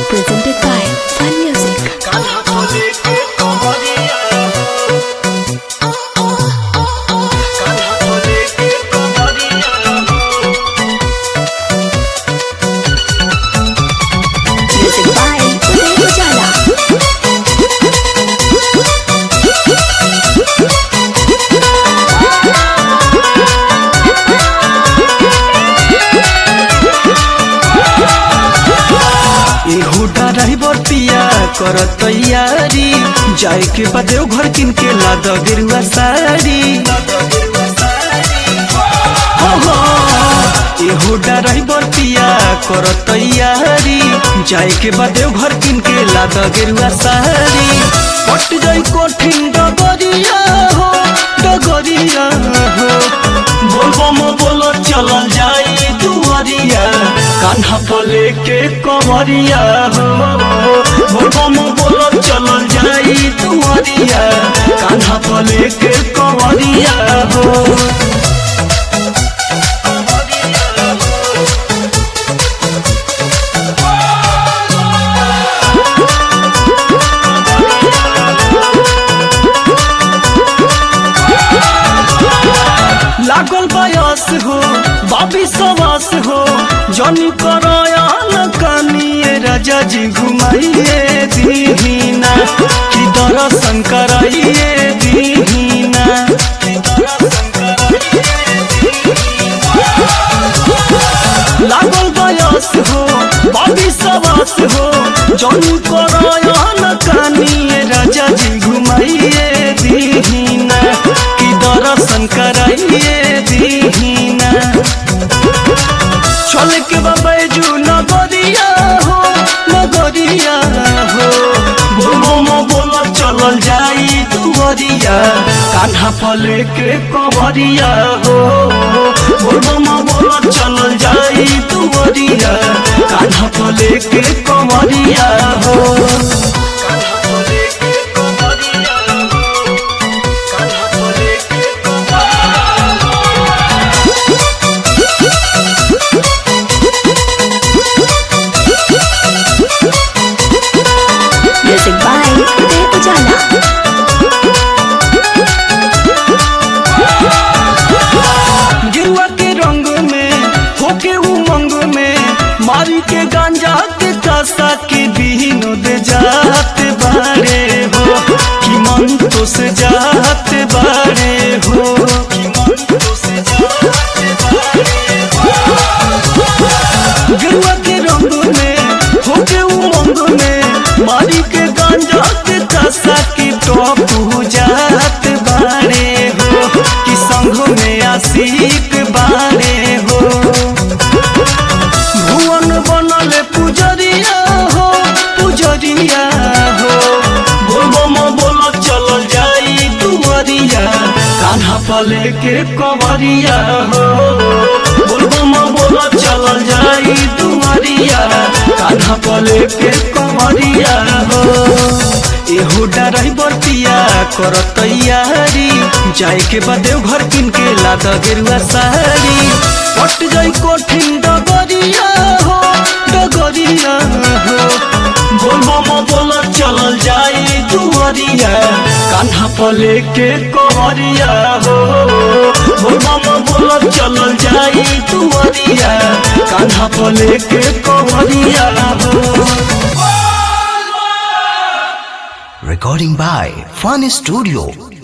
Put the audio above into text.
presented by Fun Music. Music by Uday Ujala. एहू driver पिया कर तैयारी जाए के बाद घर किन के लाद गेरुआ साड़ी एहू ड्राइवर पिया कर तैयारी जाए के बाद घर किन के लाद गेरुआ साड़ी पट जाई कठिन डगरिया हो डगरिया हो बोलबो मो बोलो चलल जाई दुआरिया कान्हा पले के कवरिया हो बोलबो मो बोलो चलल जाई दुआरिया कान्हा पले के कवरिया हो लागल बयस हो बाबी सवास हो जनी करयान कानिए राजा जी घुमाइए दीहीना कि दर्शन कराइए दीहीना लागल बयस हो बाबी सवास हो जनी करयान कानिए राजा जी घुमाइए दीहीना कि दर्शन कराइए दीहीना चल के बैजू नगरिया हो नगरिया हो बोलो मो बोलो चलल जाई दुवरिया कान्हा पले के कवरिया हो बोलो मो बोलो चलल जाई दुवरिया कान्हा पले के कवरिया हो कान्हा पले के कवरिया हो कान्हा पले के Music by Uday Ujala. गिरुआ के रंग में होके उमंग में मारी के गांजा के कासा के विनोद जात बारे हो कि मन तो से जात बारे हो कि मन तो से जात बारे हो। गिरुआ के रंग में होके उमंग में मारी के गांजा के कासा के टॉप जात बारे हो कि संग में आशिक बारे हो भुवन बनल पुजरिया हो पुजरिया हो बोलो मो बोलो चलल जाई दुवरिया कान्हा पले के कवरिया हो बोलो मो बोलो चलल जाई दुवरिया कान्हा पले के कवरिया हो एहू ड्राइवर पिया कर तैयारी जाए के बाद घर किन के लाद गेरुआ साड़ी पट जाई कठिन डगरिया हो डगरिया हो बोलबो मो बोलो चलल जाई दुवरिया कान्हा पले के कवरिया हो बोलबो मो बोलो चलल जाई दुवरिया कान्हा पले के कवरिया हो Recording by Fun Studio.